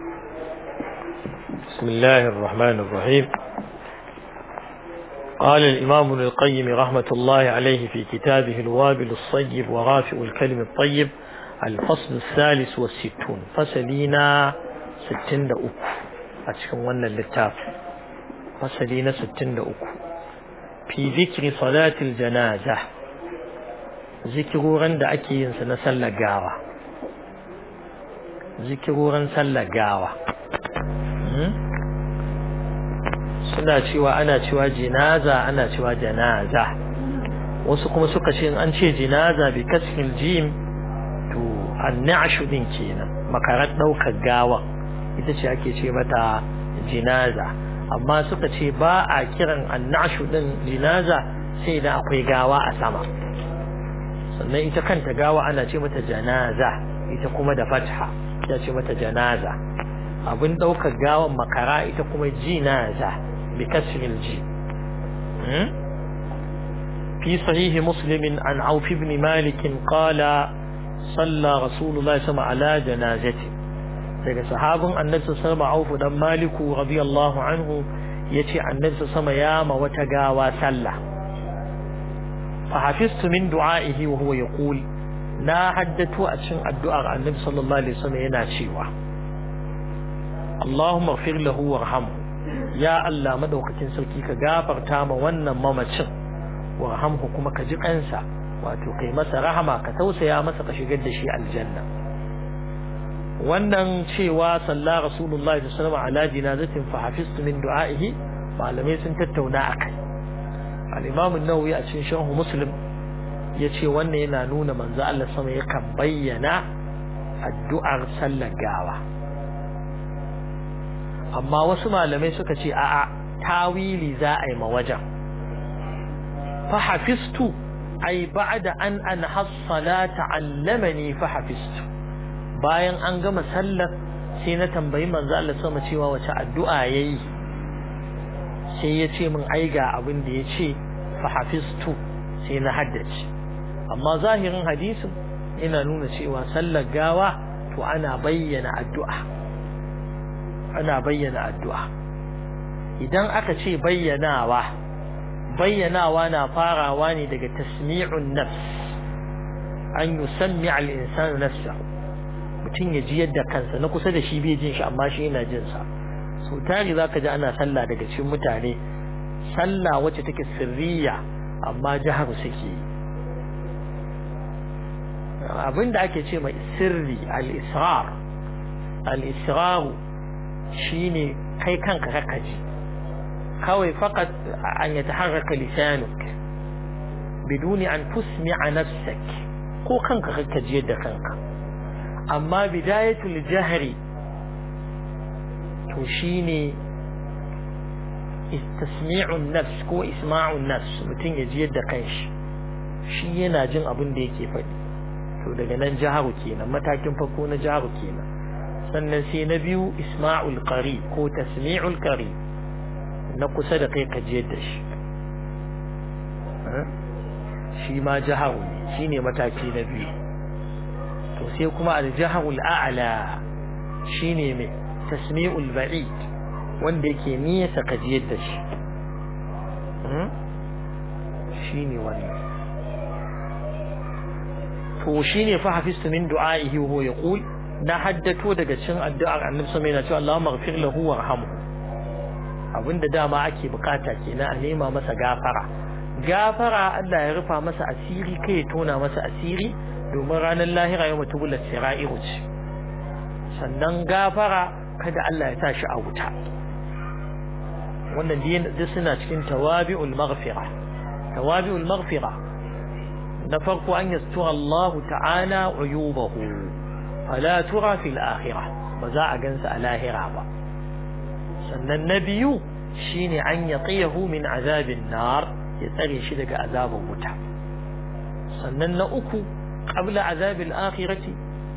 بسم الله الرحمن الرحيم قال الإمام ابن القيم رحمة الله عليه في كتابه الوابل الصيب ورافع الكلم الطيب الفصل الثالث والستون فسلينا ستين دأوك أتكون وانا اللتاف فسلينا ستين دأوك في ذكر صلاة الجنازة ذكرورا دا أكي ينسى سلا قاوة ذكرورا سلا قاوة suna cewa ana cewa jinaza ana cewa janaza wasu kuma suka ce an ce jinaza bi kasfil jim to annashu din kenan makarar daukar gawa ita ce ake ce mata jinaza amma suka ce ba a kiran annashu din jinaza sai idan akwai gawa a sama sannan ita kanta gawa ana ce mata janaza ita kuma da fatha ita ce mata janaza abin daukar gawan makara ita kuma jinaza بكسر الجيم في صحيح مسلم عن عوف بن مالك قال صلى رسول الله صلى الله عليه وسلم على جنازته daga sahabin annabi sallallahu alaihi wasallam dan maliku radiyallahu anhu yace annabi sallallahu ya ma wata gawa sallah fa hafiztu min du'aihi wa huwa yaqul na haddatu a cikin addu'ar annabi sallallahu alaihi wasallam yana cewa Allahumma ighfir lahu warhamhu ya Allah madaukakin sarki ka gafarta ma wannan mamacin warhamhu kuma ka ji kansa wato kai masa rahama ka tausaya masa ka shigar da shi aljanna wannan cewa salla rasulullahi sallallahu alaihi wasallam ala jinazatin fa hafiztu min du'aihi malamai sun tattauna akai al-imam an-nawawi a cikin sharh muslim yace wannan yana nuna manzo Allah sama yakan bayyana addu'ar sallar gawa amma wasu malamai suka ce a'a tawili za a yi ma wajen fa hafistu ai ba'da an an hassalata allamani fa hafistu bayan an gama sallar sai na tambayi manzo Allah sama cewa wace addu'a yayi sai ya ce min ai ga abin da ya ce fa hafistu sai na haddace amma zahirin hadisin yana nuna cewa sallar gawa to ana bayyana addu'a ana bayyana addu'a idan aka ce bayyanawa bayyanawa na farawa ne daga tasmi'un nafs an yusammi al-insanu nafsahu mutum ya ji yadda kansa na kusa da shi bai jin shi amma shi yana jin sa so tari zaka ji ana sallah daga cikin mutane sallah wacce take sirriya amma jihar suke abinda ake ce mai sirri al-israr al-israru shine kai kanka kakaji kawai faqat an yataharraka lisanuk biduni an tusmi'a nafsak ko kanka kakaji yadda kanka amma bidayatul jahri to shine istismi'un nafs ko isma'un nafs mutum ya ji yadda kanshi shi yana jin abin da yake faɗi to daga nan jaharu kenan matakin farko na jaharu kenan sannan sai na biyu isma'ul qari ko tasmi'ul qari na kusa da kai ka jiyar da shi shi ma jaharu ne shine mataki na biyu to sai kuma al-jaharul a'la shine mai tasmi'ul ba'id wanda yake niyasa ka jiyar da shi shine wannan to shine fa hafistu min du'a'ihi wa huwa yaqul na haddato daga cin addu'ar annabi sama yana cewa Allahumma ighfir lahu warhamhu abinda dama ake bukata kenan a nema masa gafara gafara Allah ya rufa masa asiri kai ya tona masa asiri domin ranar lahira yau mutu bulat sira'iru ce sannan gafara kada Allah ya sa shi a wuta wannan duk suna cikin tawabi'ul maghfira tawabi'ul maghfira na farko an yastura Allah ta'ala uyubahu fala tura fil akhirah ba za a gansa a lahira ba sannan na biyu shine an yaqiyahu min azabin nar ya tsare shi daga azabin wuta sannan na uku qabla azabil akhirati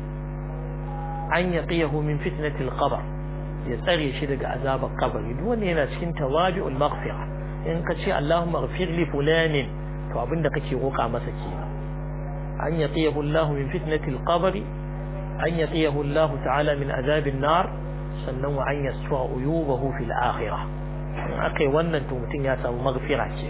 an yaqiyahu min fitnatil qabr ya tsare shi daga azabar kabari duk wanda yana cikin tawabi'ul maghfira in ka ce Allahumma ighfir li fulanin to abinda kake roƙa masa kenan an yaqiyahu Allah min fitnatil qabri an yaqiyahu Allah ta'ala min azabin nar sannan wa an yasfa uyubahu fil akhirah in akai wannan to mutum ya samu maghfira ce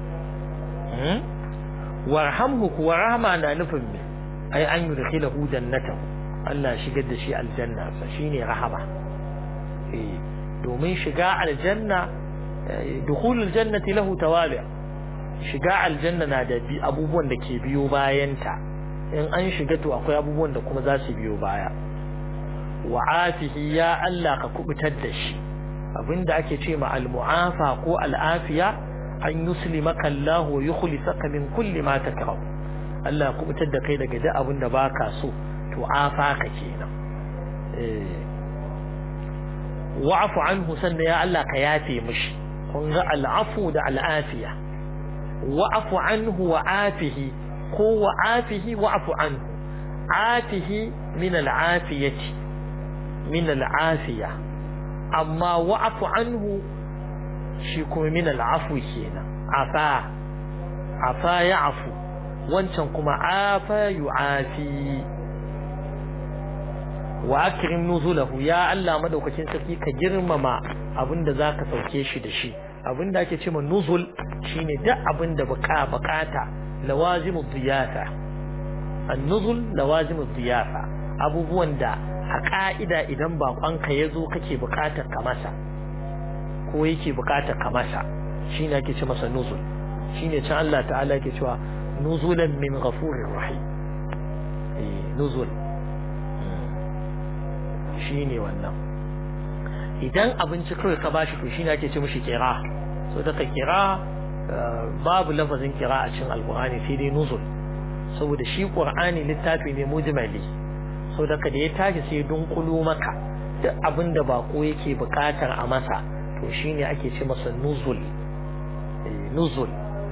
warhamhu kuwa rahama na nufin me ai an yudkhilahu jannatahu Allah shigar da shi aljanna sa shine rahama eh domin shiga aljanna dukhulul jannati lahu tawabi shiga aljanna na da abubuwan da ke biyo bayanta in an shiga to akwai abubuwan da kuma za su biyo baya wa afihi ya Allah ka kubutar da shi abinda ake ce ma al-mu'afa ko al-afiya an yuslimaka Allah wa yukhlisaka min kulli ma takrah Allah ya kubutar da kai daga duk abin da baka so to afa ka kenan eh wa'fu anhu sannan ya Allah ka yafe mishi kun ga al-afu da al-afiya wa'fu anhu wa afihi ko wa afihi wa'fu anhu afihi min al-afiyati min al-afiya amma wa'fu anhu shi kuma min al'afu kenan afa afa ya'fu wancan kuma afa yu'afi wa akrim nuzulahu ya Allah madaukakin sarki ka girmama abinda zaka sauke shi da shi abinda ake cewa nuzul shine duk abinda baka bukata lawazimu diyafa an-nuzul lawazimu diyafa abubuwan da a ka'ida idan bakonka yazo kake bukatar ka masa ko yake bukatar ka masa shine ake ce masa nuzul shine can Allah ta'ala yake cewa nuzulan min ghafurir rahim eh nuzul shine wannan idan abinci kawai ka bashi to shine ake ce mishi kira so daga kira babu lafazin kira a cikin alqur'ani sai dai nuzul saboda shi qur'ani littafi ne mujmali so daga da ya tashi sai dunkulo maka duk abinda bako yake bukatar a masa to shine ake ce masa nuzul nuzul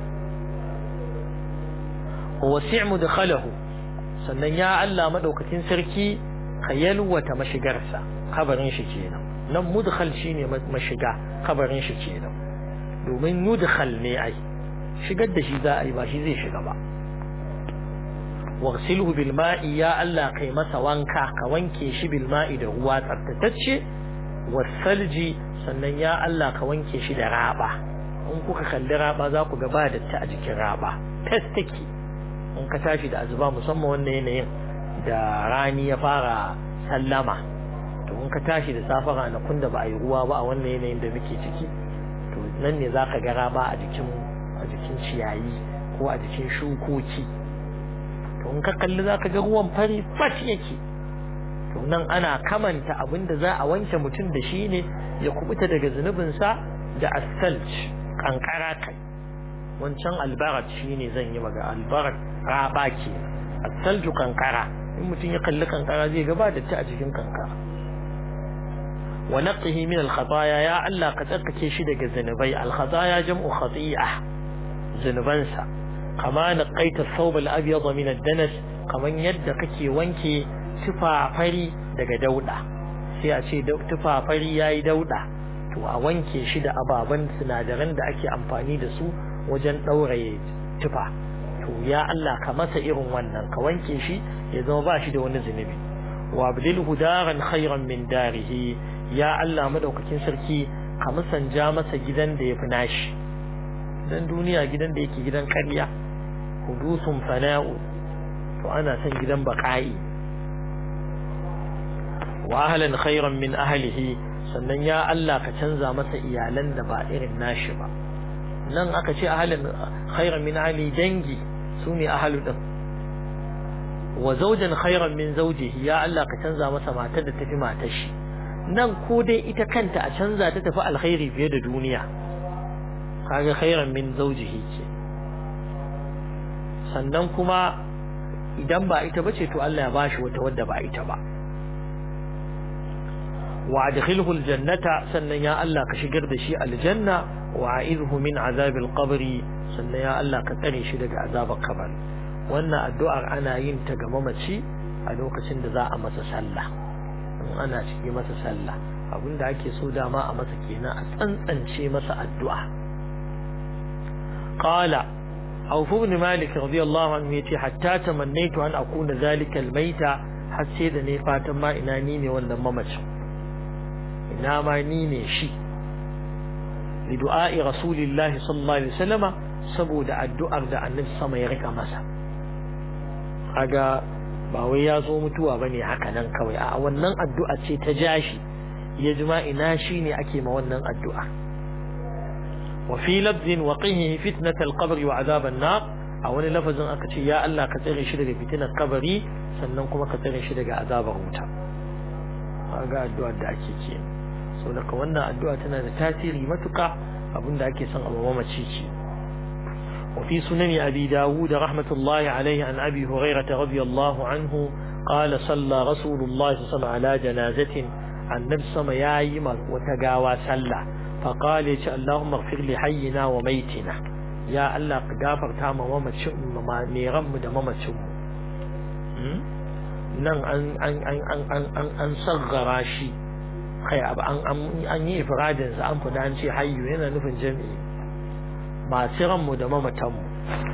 wasi' mudkhalahu sannan ya Allah madaukakin sarki ka yalwata mashigarsa kabarin shi kenan nan mudkhal shine mashiga kabarin shi kenan domin yudkhal ne ai shigar da shi za a yi ba shi zai shiga ba waghsilhu bil ma'i ya Allah kai masa wanka ka wanke shi bil ma'i da ruwa tsaftatacce wasalji sannan ya Allah ka wanke shi da raba in kuka kalli raba za ku ga ba datti a jikin raba fes take in ka tashi da azuba musamman wannan yanayin da rani ya fara sallama to in ka tashi da safa ranakun da ba a yi ruwa ba a wannan yanayin da muke ciki to nan ne za ka ga raba a jikin a jikin ciyayi ko a jikin shukoki to in ka kalli za ka ga ruwan fari fat yake to nan ana kamanta abin da za a wanke mutum da shi ne ya kubuta daga zunubinsa da asalj kankara kai wancan albarat shi ne zan yi maga albarat raba ke asalju kankara in mutum ya kalli kankara zai gaba da ta a cikin kankara wa naqihi min al-khataya ya Allah ka tsarkake shi daga zunubai al-khataya jam'u khati'ah zunubansa kama naqaita thawb al-abyad min ad-danas kaman yadda kake wanke tufafari daga dauda sai a ce tufafari yayi dauda to a wanke shi da ababan sinadaran da ake amfani da su wajen dauraye tufa to ya Allah ka masa irin wannan ka wanke shi ya zama ba shi da wani zunubi wa abdilhu daran khairan min darihi ya Allah madaukakin sarki ka musanja masa gidan da yafi nashi dan duniya gidan da yake gidan ƙarya hudusun fana'u to ana son gidan baƙa'i wa ahlan khairan min ahlihi sannan ya Allah ka canza masa iyalan da ba irin nashi ba nan aka ce ahlan khairan min ahli dangi sune ahlu din wa zawjan khairan min zawjihi ya Allah ka canza masa matar da tafi matar shi nan ko dai ita kanta a canza ta tafi alkhairi fiye da duniya kaga khairan min zawjihi ce sannan kuma idan ba ita bace to Allah ya bashi wata wadda ba ita ba wa adkhilhu aljannata sannan ya Allah ka shigar da shi aljanna wa a'idhu min azabil qabri sannan ya Allah ka tsare shi daga azabar kabari wannan addu'ar ana yin ta ga mamaci a lokacin da za a masa sallah in ana ciki masa sallah abinda ake so dama a masa kenan a tsantsance masa addu'a qala Auf ibn Malik radiyallahu anhu yace hatta tamannaitu an akuna zalika almaita har sai da ne fatan ma ina ni ne wannan mamacin ina ma ni ne shi li du'a'i rasulillahi sallallahu alaihi wasallama saboda addu'ar da annabi sama ya rika masa kaga ba wai ya zo mutuwa bane haka nan kawai a wannan addu'a ce ta jashi ya jima ina shi ne ake ma wannan addu'a wa fi lafzin wa qihi fitnatal qabri wa azaban nar a wani lafazin aka ce ya Allah ka tsare shi daga fitinar kabari sannan kuma ka tsare shi daga azabar wuta ga addu'ar da ake ke so daga wannan addu'a tana da tasiri matuka abinda ake son abu mamaci ce وفي سنن أبي داود رحمة الله عليه عن أبي هريرة رضي الله عنه قال صلى رسول الله صلى الله عليه وسلم على جنازة عن نفس ما يايم وتقاوى سلة فقال اللهم اغفر لحينا وميتنا ya Allah ka gafarta ma mamacin ma neran mu da mamacin mu nan an an an an an an an saggara shi kai abu an an yi ifradin sa an fada an ce hayyu yana nufin jami'i masu ran mu da mamatan mu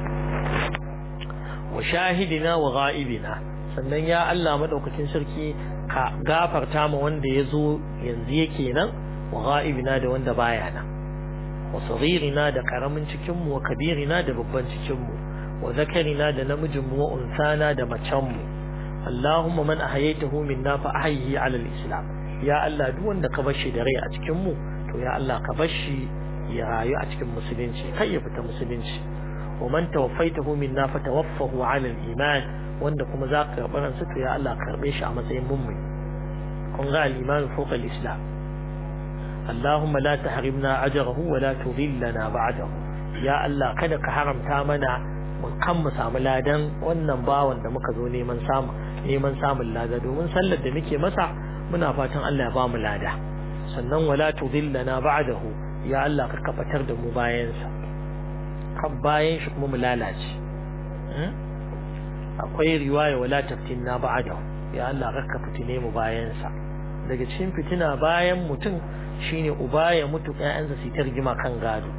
wa shahidina wa ghaibina sannan ya Allah madaukakin sarki ka gafarta ma wanda ya zo yanzu yake nan wa ghaibina da wanda baya nan وصغيرنا da karamin cikin mu wa kabirina da babban cikin mu wa zakarina da namijin mu wa unsana da macen mu Allahumma man ahyaytahu minna fa ahyihi ala al-islam ya Allah duk wanda ka bashi da rai a cikin mu to ya Allah ka bashi ya rayu a cikin musulunci kai ya fita musulunci wa man tawaffaytahu minna fa tawaffahu ala al-iman wanda kuma za ka karɓi ransa to ya Allah karɓe shi a matsayin mummuni kun ga al-iman fawqa al-islam اللهم لا تحرمنا أجره ولا تضلنا بعده يا الله kada ka haramta mana mun kan mu samu ladan wannan bawan da muka zo neman samu neman samun lada domin sallar da muke masa muna fatan Allah ya ba mu lada sannan wala tudillana ba'dahu ya Allah ka kafatar da mu bayan sa kan bayan shi kuma mu lalace akwai riwaya wala taftinna ba'dahu ya Allah ka fitine mu bayan sa daga cikin fitina bayan mutum shine uba ya mutu ƴaƴansa su ta rigima kan gado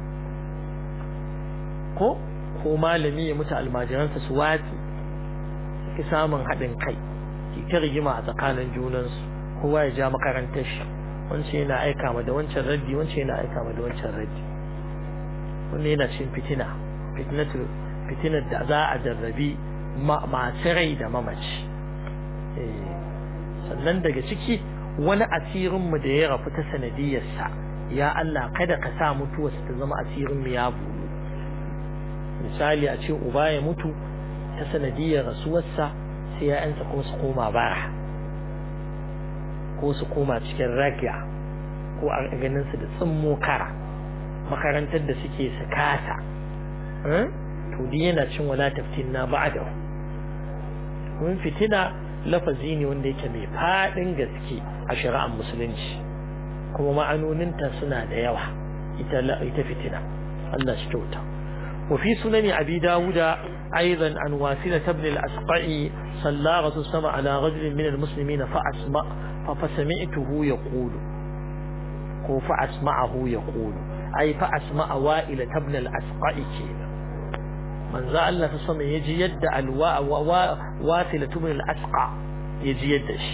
ko ko malami ya mutu almajiransa su watsi ki samun haɗin kai ki ta rigima a tsakanin junansu kowa ya ja makarantar shi wancan yana aika ma da wancan raddi wancan yana aika ma da wancan raddi wannan yana cin fitina fitnatu fitinar da za a jarrabi masu rai da mamaci sannan daga ciki wani asirinmu da ya rafu ta sanadiyarsa ya Allah kada ka sa mutuwarsa ta zama asirinmu ya bulu misali a ce uba ya mutu ta sanadiyar rasuwarsa sai ya'yansa ko su koma bara ko su koma cikin raga ko a ganin su da tsimmo kara makarantar da suke su kasa to di yana cin wala taftin na ba'da mun fitina lafazi ne wanda yake mai faɗin gaske a shari'ar musulunci kuma ma'anoninta suna da yawa ita ita fitina Allah shi kyauta wa fi sunani abi dawuda aidan an wasila ibn al-asqai salla rasul sama ala rajul min al-muslimin fa asma fa fasami'tuhu yaqulu ko fa asma'ahu yaqulu ai fa asma'a wa'ila ibn al-asqai kenan manzo Allah ta sama yaji yadda alwa wasila ibn al-asqa yaji yadda shi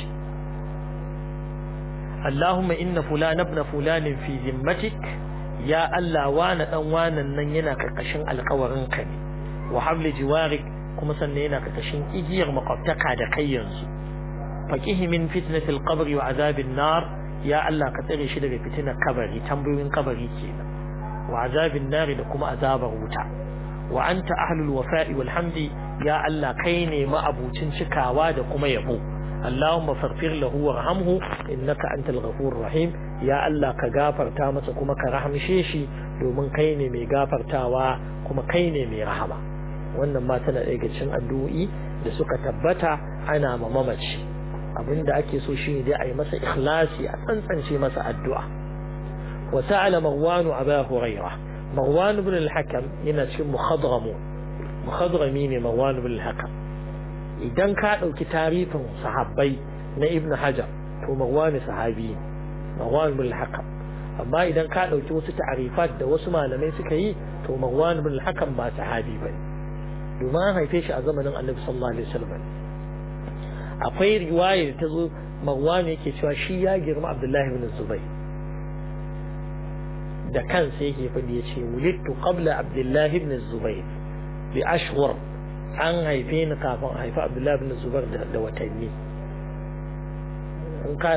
اللهم إن فلان ابن فلان في ذمتك يا الله وانا دان واnan nan yana karkashin alƙawarin ka ne wa habli jiwarik kuma sannan yana karkashin igiyar makwabtaka da kai yanzu faqihi min fitnatil qabri wa azabin nar ya Allah ka tsare shi daga fitinar kabari tambayoyin kabari kenan wa azabin nar da kuma azabar wuta wa anta ahlul wafa'i wal hamdi ya Allah kai ne ma'abucin cikawa da kuma yabo اللهم فاغفر له وارحمه انك انت الغفور الرحيم يا الله ka gafarta masa kuma ka rahamshe shi domin kai ne mai gafartawa kuma kai ne mai rahama wannan ma tana daga cikin addu'o'i da suka tabbata ana ma mamaci abinda ake so shine dai ayi masa ikhlasi a tsantsance masa addu'a wa ta'ala marwan aba hurairah marwan ibn al-hakam yana cikin muhadramu muhadrami ne marwan ibn al-hakam idan ka ɗauki tarifin sahabbai na ibn hajar to marwani sahabi ne marwan bin hakam amma idan ka ɗauki wasu ta'arifat da wasu malamai suka yi to marwan bin hakam ba sahabi ba ne domin an haife shi a zamanin annabi sallallahu alaihi wasallam akwai riwaya da ta zo marwan yake cewa shi ya girma abdullahi bin zubai da kansa yake faɗi ya ce wulittu qabla abdullah ibn zubair bi ashhur an haife ni kafin a haifi abdullah ibn zubair da watanni in ka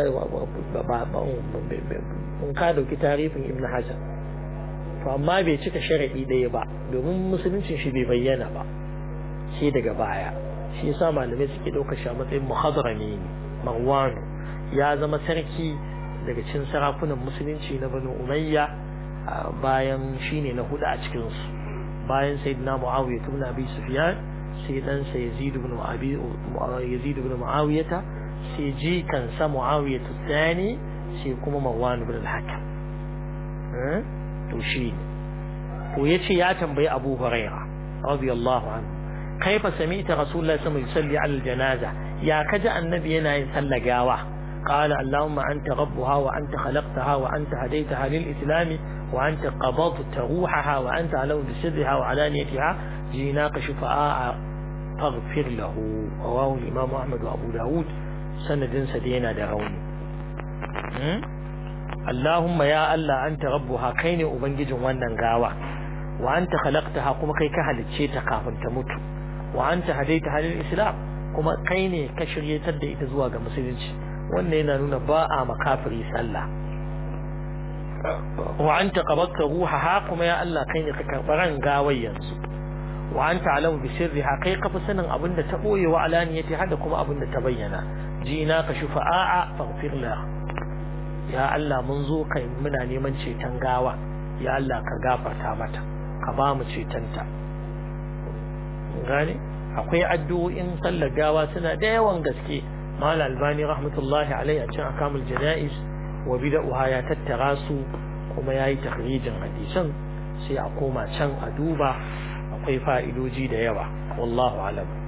in ka dauki tarihin ibn hajar to amma bai cika sharadi ɗaya ba domin musuluncin shi bai bayyana ba sai daga baya shi yasa malamai suke ɗaukar shi a matsayin muhadarami ne marwanu ya zama sarki daga cikin sarakunan musulunci na banu umayya bayan shine na hudu a cikin su bayan sayyidina muawiya ibn abi sufyan sai dan sa yazid ibn abi yazid ibn muawiyah sai ji kansa muawiya tsani sai kuma marwan ibn al-hakam to shi to yace ya tambayi abu hurairah radiyallahu anhu kaifa sami'ta rasulullahi sallallahu alaihi wasallam yusalli ala al-janaza ya kaji annabi yana yin sallar gawa قال اللهم أنت ربها وأنت خلقتها وأنت هديتها للإسلام وأنت قبضت روحها وأنت علو بسرها وعلانيتها جيناك شفاء فاغفر له رواه الإمام أحمد وأبو داود سند سدينا دروني اللهم يا الله أنت ربها كيني أبنجج وانا غاوة وأنت خلقتها كما كي كهل تشيتا كافن تموت وأنت هديتها للإسلام كما كيني كشرية تدئ تزواج مسلمين wannan yana nuna ba a makafiri sallah wa anta qabatta ruhaha kuma ya Allah kai ne ka karɓi ran gawai yanzu wa anta alamu bi sirriha kai ka fi sanin abin da ta boye wa alaniyati hada kuma abin da ta bayyana jina ka shufa'a faghfir la ya Allah mun zo kai muna neman ceton gawa ya Allah ka gafarta mata ka ba mu cetonta gane akwai addu'o'in sallar gawa suna da yawan gaske mal albani rahmatullahi alaihi a cikin akamul janaiz wa bid'uha ya tattara su kuma yayi takhrijin hadisan sai a koma can a duba akwai fa'idoji da yawa wallahu alam